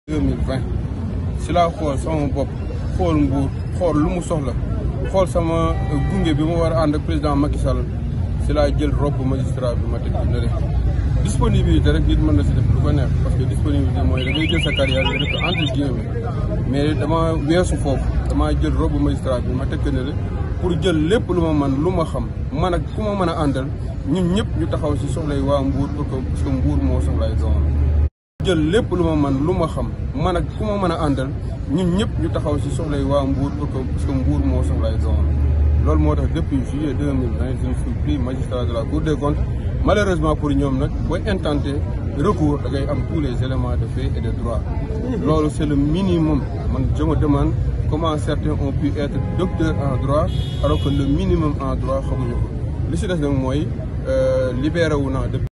2020 si laa xool sama bopp xool nguur xool lu mu soxla xool sama gunge bi ma war a ànd ak président Macky Sall si laa jël robe magistrat bi ma teg ci nële disponibilité rek nit mën na si def lu ko neex parce que disponibilité mooy da ngay jël sa carrière nga def ko entre guillemets mais dama weesu foofu damaa jël robe magistrat bi ma teg ko nële pour jël lépp lu ma man lu ma xam man ak ku ma mën a àndal ñun ñëpp ñu taxaw si soxlay waa Mbour pour que parce que Mbour moo soxlay doomam jël lépp lu ma man lu ma xam man ak ku ma mën a àndal ñun ñëpp ñu taxaw si soxlay waa Mbour pour que parce que Mbour moo soxlay doomam loolu moo tax depuis juillet 2020 je me suis pris magistrat de la Cour des comptes malheureusement pour ñoom nag booy intenté recours da ngay am tous les éléments de fait et de droit loolu c'est le minimum man je me demande comment certains ont pu être docteurs en droit alors que le minimum en droit xamuñu ko li si des nag mooy libéré wu naa